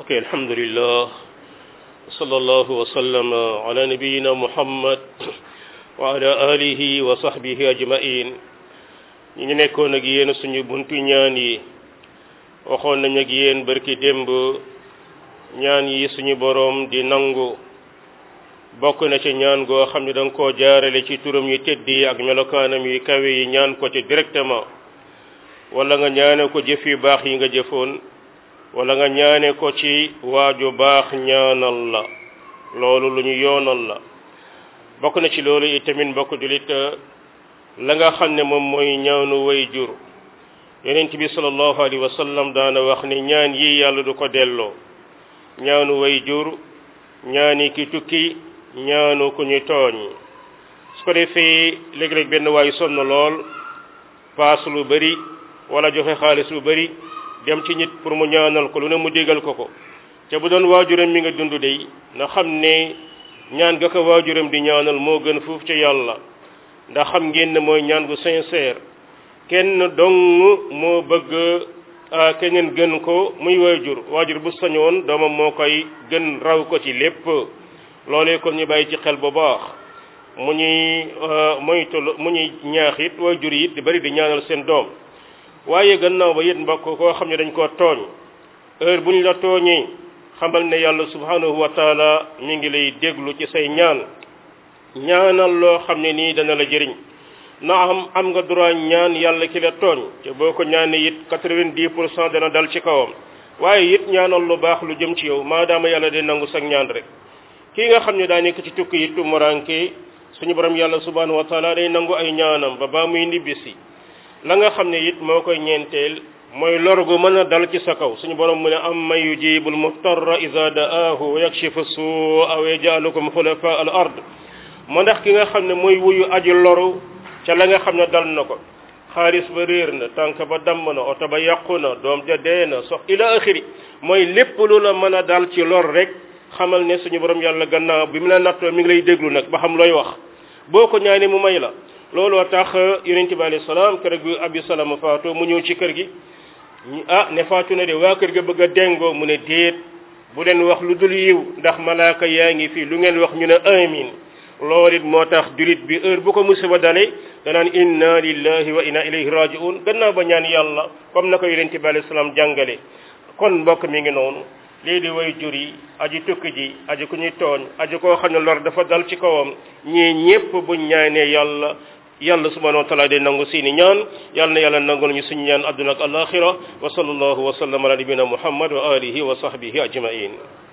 ok alhamdulillah sallallahu wa sallama ala nabiyina muhammad wa ala alihi wa sahbihi ajmain ñi ngi nekkoon ak yéen suñu buntu ñaan yi waxoon nañ ak yéen barki démb ñaan yi suñu boroom di nangu bokk na ci ñaan goo xam ne da nga koo jaarale ci turam yu tedd yi ak melokaanam yu kawe yi ñaan ko ci directement wala nga ñaane ko jëf yu baax yi nga jëfoon wala nga ñaane ko ci waaju baax ñaanal la loolu lu ñu yoonal la bokk na ci loolu itamit mbokk julit la nga xam ne moom mooy ñaanu way jur yonent bi sallallahu alayhi wa sallam daana wax ni ñaan yi yàlla du ko delloo ñaanu way jur ñaani ki tukki ñaanu ku ñu tooñ su ko defee léeg-léeg benn waay sonn lool paas lu bari wala joxe xaalis lu bari dem ci nit pour mu ñaanal ko lu ne mu déggal ko ko te bu doon waajuram mi nga dund dey na xam ne ñaan ga ko waajuram di ñaanal moo gën fuuf ci yàlla ndax xam ngeen ne mooy ñaan gu sincère kenn dong moo bëgg keneen gën ko muy waajur waajur bu sañoon doomam moo koy gën raw ko ci lépp loolee kon ñu bàyyi ci xel bu baax mu ñuy moytu mu ñuy ñaax it waajur yi it di bari di ñaanal seen doom waaye gannaaw ba it mbokk koo xam ne dañ koo tooñ heure bu ñu la tooñee xamal ne yàlla subhanahu wa taala mi ngi lay déglu ci say ñaan ñaanal loo xam ne nii dana la jëriñ na am am nga droit ñaan yàlla ki la tooñ te boo ko ñaanee it quatre-vingt-dix pour cent dana dal ci kawam waaye it ñaanal lu baax lu jëm ci yow maadaama yàlla day nangu sag ñaan rek kii nga xam ne daa nekk ci tukki yi tumuranke suñu borom yàlla subhanahu wa taala day nangu ay ñaanam ba baa muy nibbisi la nga xam ne it moo koy ñeenteel mooy lor gu mën a dal ci sa kaw suñu borom mu ne am man yujibul muttarra iza da'ahu wa yakshifu su'a wa yaj'alukum khulafa al ard ma ndax ki nga xam ne mooy wuyu aji loru ca la nga xam ne dal na ko xaalis ba réer na tànk ba damm na oto ba yàqu na doom ja dee na sox ila axiri mooy lépp lu la mën a dal ci lor rek xamal ne suñu borom yàlla gannaaw bi mu la nattoo mi ngi lay déglu nag ba xam looy wax boo ko ñaanee mu may la looloo tax yonent bi alayhi salaam kër gi abi salama faatu mu ñëw ci kër gi ah ne faatu na de waa kër ga bëgg a dengoo mu ne déet bu leen wax lu dul yiw ndax malaaka yaa ngi fii lu ngeen wax ñu ne amin loolu it moo tax julit bi heure bu ko musiba dale danaan inna lillahi wa inna ilayhi raji'un gannaaw ba ñaan yàlla comme na ko yonent bi alayhi salaam jàngale kon mbokk mi ngi noonu lii di way jur yi aji tukki ji aji ku ñuy tooñ aji koo xam ne lor dafa dal ci kawam ñii ñépp buñ ñaanee yàlla yàlla subhanahu wa taala day nangu seeni ñaan yàlla na yàlla nangul ñu suñu ñaan adduna ak alaxira wa sallallahu wa sallam ala nabina muhammad wa alihi wa sahbihi ajmain